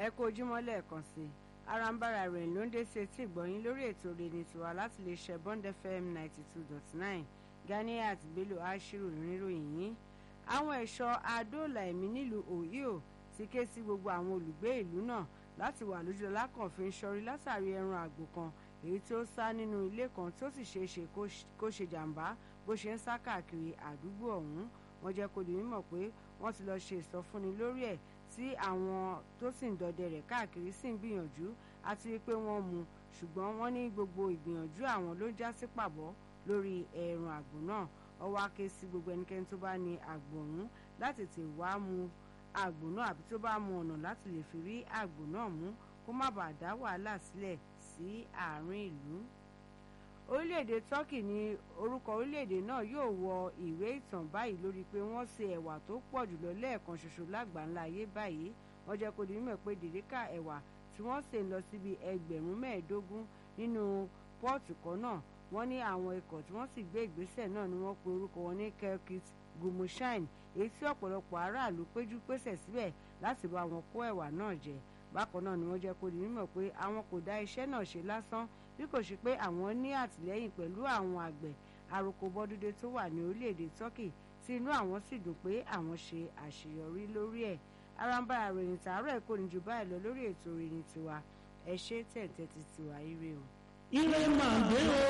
ẹ kú ojúmọ́ lẹ́ẹ̀kan sí i arambara rẹ̀ ló ń dé sí etí ìgbọ̀yìn lórí ètò rẹ̀ tiwa láti lè ṣe bond fm ninety two dot nine ganiat bello ashiru níròyìn yìí àwọn ẹ̀ṣọ́ adóòlà ẹ̀mí nílùú ohio ti ké sí gbogbo àwọn olùgbé ìlú náà láti wà lójú lákànfin sọrí látàrí ẹran àgbò kan èyí tí ó sá nínú ilé kan tó sì ṣeé ṣe kó ṣe jàǹbá bó ṣe ń sá káàkiri àdúgbò ọ̀hún wọ́n jẹ́ kó di mímọ̀ pé wọ́n ti lọ́ọ́ ṣe ìsọfúnni lórí ẹ̀ tí àwọn tó sì ń dọdẹ rẹ̀ káàkiri sì ń gbìyànjú àti wípé wọ́n mú ṣùgbọ́n wọ́n ní gbogbo ìgbìyànjú àwọn ló já sí pàbọ́ lórí ẹran àgbò náà ọwọ́ ake sí gbogbo ẹnikẹ́ni tó bá ní àgbò ọ̀hún láti tè wá mú àgbò náà àbí tó bá mú ọ̀nà láti lè fi rí àgbò náà mú kó má bàa dá wàhálà sílẹ̀ sí àárín ìlú orílẹ̀-èdè turkey ní orúkọ orílẹ̀-èdè náà yóò wọ ìwé ìtàn báyìí lórí pé wọ́n ṣe ẹ̀wà tó pọ̀ jùlọ lẹ́ẹ̀kan ṣoṣo lágbàńlá ayé báyìí wọ́n jẹ́ kó di mímọ̀ pé dèríkà ẹ̀wà tí wọ́n ṣe ń lọ síbi ẹgbẹ̀rún mẹ́ẹ̀ẹ́dógún nínú pọ́ọ̀tù kan náà wọ́n ní àwọn ikọ̀ tí wọ́n sì gbé ìgbésẹ̀ náà ni wọ́n pe orúkọ wọn ní kelkit gumushine èyí tí ọ̀pọ̀lọpọ̀ aráàlú péjú pésẹ̀ síbẹ̀ láti bá wọn kó ẹ̀wà náà jẹ bákan náà ni wọ́n jẹ́ kó di mímọ̀ pé àwọn kò dá iṣẹ́ náà ṣe lásán bí kò ṣe pé àwọn ní àtìlẹ́yìn pẹ̀lú àwọn àgbẹ̀ àròkọ bọ́dúndé tó wà ní orílẹ̀-èdè turkey tí inú àwọn sì dùn pé àwọn ṣe àṣeyọrí lórí ẹ̀ aramba àròyìn tààrọ̀ ẹ̀kọ́ ní ju báyìí lọ lórí ètò ìròyìn tiwa ẹ ṣe tẹ̀tẹ̀ ti tiwa ire o. ire máa gbé o.